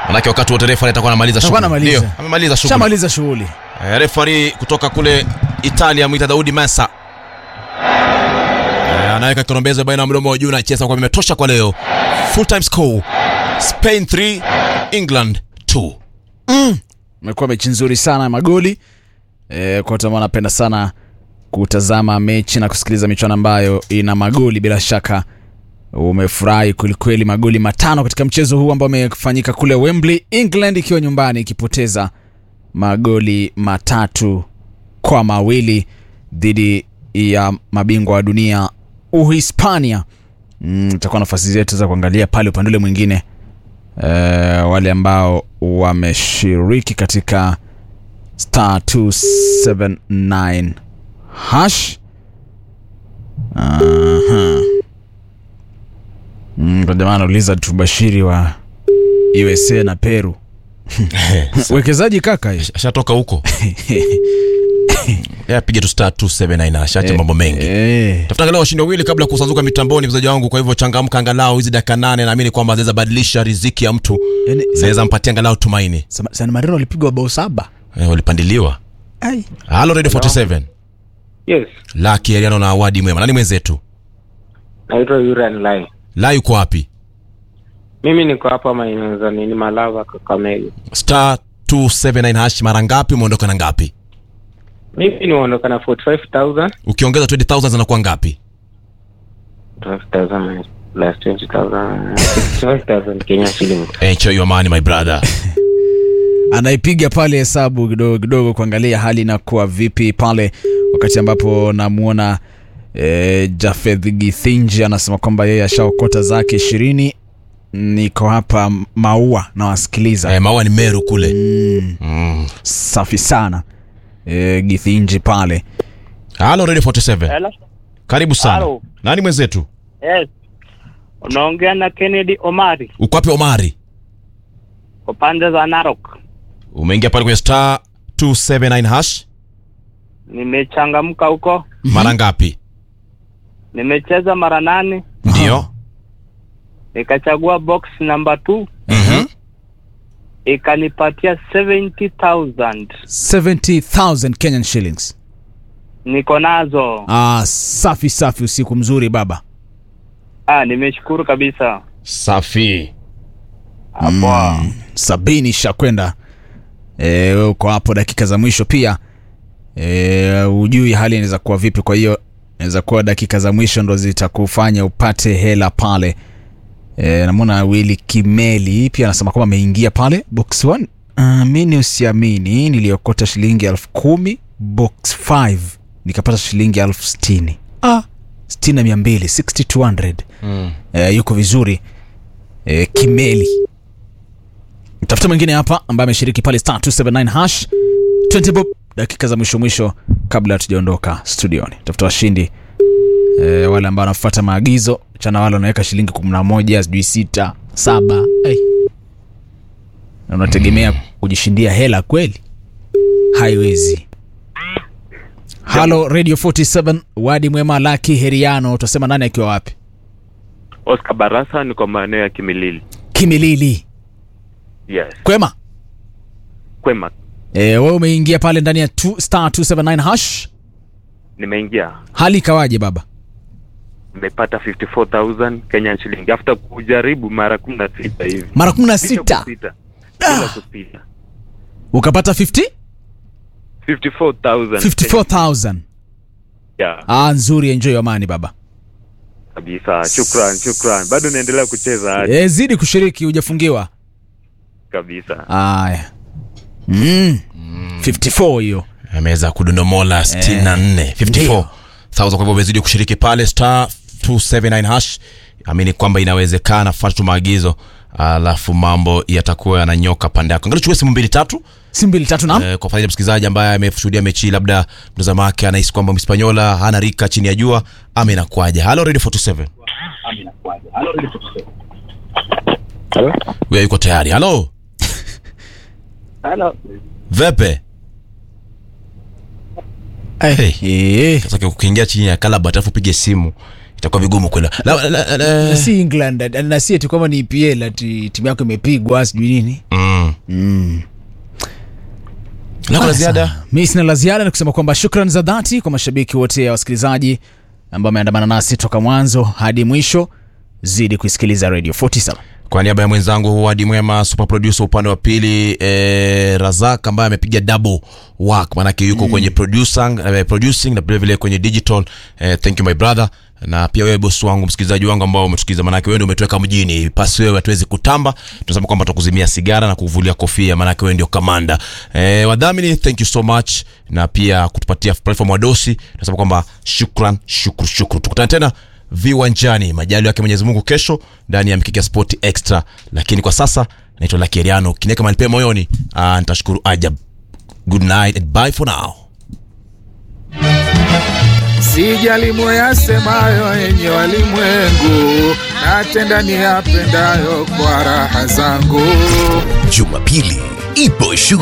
manake wakati wote refari atakuwa anamaliza Atakuwa shughuli anamaliza. Ndio, amemaliza shughuli Shamaliza shughuli. Eh, refari kutoka kule Italia mwita Daudi Mesa Eh, anaweka kirombeza baina ya mdomo wa juu na chesa kwa imetosha kwa leo. Full time score Spain 3 England 2. Imekuwa mechi nzuri sana ya magoli e, kwa watu ambao wanapenda sana kutazama mechi na kusikiliza michuano ambayo ina magoli, bila shaka umefurahi kwelikweli. Magoli matano katika mchezo huu ambao umefanyika kule Wembley, England ikiwa nyumbani ikipoteza magoli matatu kwa mawili dhidi ya mabingwa wa dunia Uhispania. Mm, itakuwa nafasi zetu za kuangalia pale upande ule mwingine eh, wale ambao wameshiriki katika star 279 hash Aha. Mm, kwa jamaa anauliza tubashiri wa USA na Peru wekezaji kaka hii. Ashatoka huko. Yeye apige tu star 279 ashaacha mambo mengi. Eh, Tafuta angalau washindi wawili kabla ya kusanzuka mitamboni mchezaji wangu, kwa hivyo changamka angalau hizi dakika nane, naamini kwamba zinaweza badilisha riziki ya mtu, yani, zinaweza mpatia angalau tumaini. San- San Marino walipigwa bao saba Eh, walipandiliwa. Ai. Halo Radio 47. Yes, Lucky Ariano na awadi mwema. Nani mwenzetu? naitwa Yuran Lai. La yuko wapi? Mimi niko hapa maeneo za nini Malava, Kakamega. Star 279 hash mara ngapi umeondoka na ngapi? Mimi nimeondoka na 45,000 Ukiongeza 20000 zinakuwa ngapi? 12,000 plus 20,000 65,000 Kenya shillings. Enjoy your money my brother. anaipiga pale hesabu kidogo kidogo kuangalia hali inakuwa vipi pale wakati ambapo namwona e, Jafeth Githinji anasema kwamba yeye ashaokota zake ishirini niko hapa maua nawasikiliza Eh, maua ni Meru kule. Mm. safi sana e, Githinji pale Halo Radio 47. Hello. Karibu sana. Halo. Nani mwenzetu? Yes. Unaongea na Kennedy Omari Uko wapi Omari? kwa pande za Narok. Umeingia pale kwenye star 279 hash Nimechangamka huko, mara ngapi? nimecheza mara nane, Ndio. nikachagua box number 2 Mhm. ikanipatia 70,000 70000 Kenyan shillings niko nazo. ah, safi safi usiku mzuri baba Ah, nimeshukuru kabisa. Safi. Hapo. sabini shakwenda e, uko hapo dakika za mwisho pia e, ujui hali inaweza kuwa vipi kwa hiyo inaweza kuwa dakika za mwisho ndo zitakufanya upate hela pale e, namwona wili kimeli pia anasema kwamba ameingia pale box 1 amini usiamini niliokota shilingi elfu kumi box 5 nikapata shilingi elfu stini ah, stini na mia mbili 6200 Mm. e, yuko vizuri e, kimeli tafuta mwingine hapa ambaye ameshiriki pale star 279 hash 20 bob dakika za mwisho mwisho kabla hatujaondoka studioni tafuta washindi e, wale ambao wanafuata maagizo chana wale wanaweka shilingi kumi na moja sijui sita saba hey. na unategemea kujishindia hela kweli haiwezi halo radio 47 wadi mwema laki heriano utasema nani akiwa wapi Oscar Barasa niko maeneo ya Kimilili. kimilili Yes. kwema Kwema. e, wewe umeingia pale ndani ya two, star 279 hash Nimeingia. hali ikawaje baba Nimepata 54,000 Kenyan shilling after kujaribu mara 16 hivi. mara kumi na Bila sita kusita. Bila kusita. ukapata 50 54,000. 54000 Yeah, ah, nzuri enjoy amani baba kabisa. Shukran, shukran. Bado naendelea kucheza hadi e, zidi kushiriki hujafungiwa kabisa. aya mm. 54 hiyo ameweza kudondomola 64 54 kwa hivyo umezidi kushiriki pale star 279 hash amini kwamba inawezekana fuata tu maagizo alafu mambo yatakuwa yananyoka pande yako angalau chukue simu mbili tatu si mbili tatu nam eh, kwa faida ya msikilizaji ambaye ameshuhudia mechi hii, labda mtazamo wake anahisi kwamba mhispanyola hana rika chini ya jua ama inakuaje halo radio 47 Hello? huyo yuko tayari halo Hello. vepe Eh, Hey. eh, sasa ukiingia chini ya kalabat alafu upige simu itakuwa vigumu kweli La- la- la- la- Na si england na si ati kwamba ni epl ati timu yako imepigwa sijui nini Mm. lako la ziada mi sina la ziada ni kusema kwamba shukran za dhati kwa mashabiki wote ya wasikilizaji ambao wameandamana nasi toka mwanzo hadi mwisho zidi kuisikiliza radio 47 kwa niaba ya mwenzangu hadi mwema super producer upande wa pili eh, razak ambaye amepiga double work maanake yuko mm. kwenye producing, eh, producing na vilevile kwenye digital eh, thank you my brother na pia wewe bosi wangu msikilizaji wangu ambao umetusikiliza maanake wewe ndio umetuweka mjini pasi wewe hatuwezi kutamba tunasema kwamba tukuzimia sigara na kuvulia kofia maanake wewe ndio kamanda eh, wadhamini thank you so much na pia kutupatia platform wadosi tunasema kwamba shukran shukru shukru tukutane tena viwanjani majali yake mwenyezi mungu kesho ndani ya mkiki ya sport extra lakini kwa sasa naitwa lakeriano kineka manipe moyoni ah, nitashukuru ajab good night and bye for now Sijali moyasemayo yenye walimwengu, natenda niyapendayo kwa raha zangu. Jumapili ipo shughuli